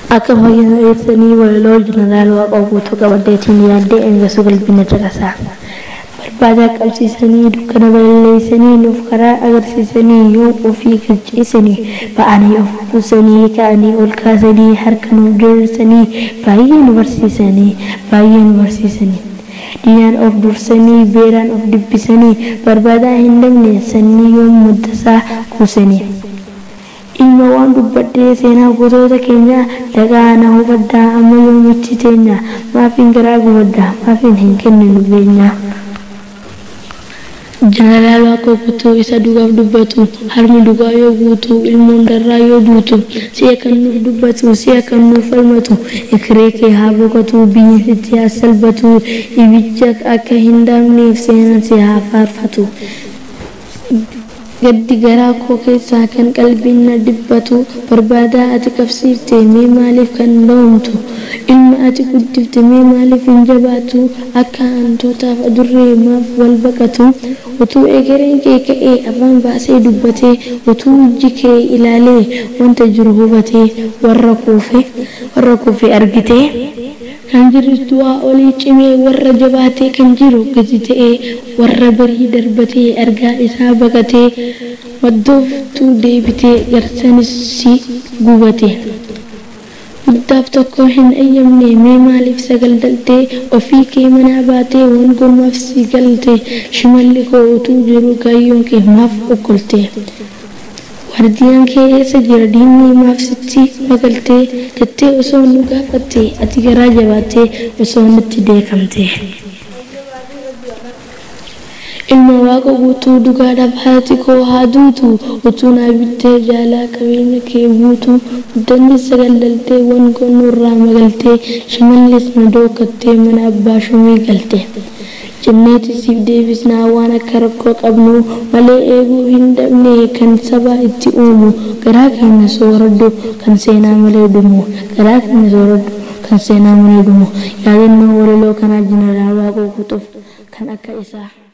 Akka fayyina ibsanii walaloo jeneraal waaqa guutuu qabaddeetiin yaaddee engasu qalbina caqasaa. Barbaadaa qabsiisanii dukkana balleessanii nuuf karaa agarsiisanii yoo ofii qirceessanii ba'anii of buusanii ka'anii ol kaasanii harka nuuf diriirsanii baay'ee nu barsiisanii baay'ee nu barsiisanii. Diinaan of dursanii beeraan of dibbisanii barbaadaa hin dabne sannii yoo muddasaa kuusanii. Ilma waan dubbadhee seenaa gosoota keenya dagaa na hubaddaa amma yoomichi teenya maafiin garaa gubaddaa maafiin hin kenninu beenya. Jeneraal Waaqoo guutuu isa dhugaaf dubbatu harmi dhugaa yoo guutu ilmoon darraa yoo duutu si'a kan nuuf dubbatu si'a kan nuuf falmatu ekiree kee haa boqotu biyyi sitti haa salphatu ibicha akka hin daamneef seenaan si haa faarfatu. Gaddi garaa koo keessaa kan qalbiin na dhibbatu barbaadaa ati qabsiifte mee maaliif kan ba'umtu ilma ati guddifte mee maaliif hin jabaatu akka hantootaaf adurree maaf wal baqatu utuu egereen kee ka'ee afaan baasee dubbatee utuu ijji kee ilaalee wanta jiru hubatee warra kuufe warra kuufe argitee kan jirtu waa olii cimee warra jabaatee kan jiru gadi ta'ee warra barii darbatee argaa isaa baqatee maddooftuu deebitee garsanis si gubate. Guddaaf tokko hin ayyamne mee maaliif sagaldaltee ofii kee manaa baatee waan gommaaf si galte shimalli koo utuu jiru kaayyoon kee maaf okkolte. Waardiyaan kee eessa jira diinni maaf sitti magaltee jettee osoo nu gaafatte ati garaa jabaattee osoo nutti deekamte. Ilma waaqa guutuu dhugaadhaaf haati koo haa duutu utuu naa bittee jaalaa qabeenya kee guutu guddanni sagaldaltee waan nurraa magaltee shimallis na dookattee mana abbaa shumii galte. jenneeti siif deebisnaa waan akka rakkoo qabnu malee eeguu hin dhabne kan sabaa itti uumu garaa keenya sooraddu kan seenaa malee dhumu garaa keenya sooraddu kan seenaa malee dhumu yaadannoo walaloo kanaa jeneraal waaqoo guutuuf kan akka isaa.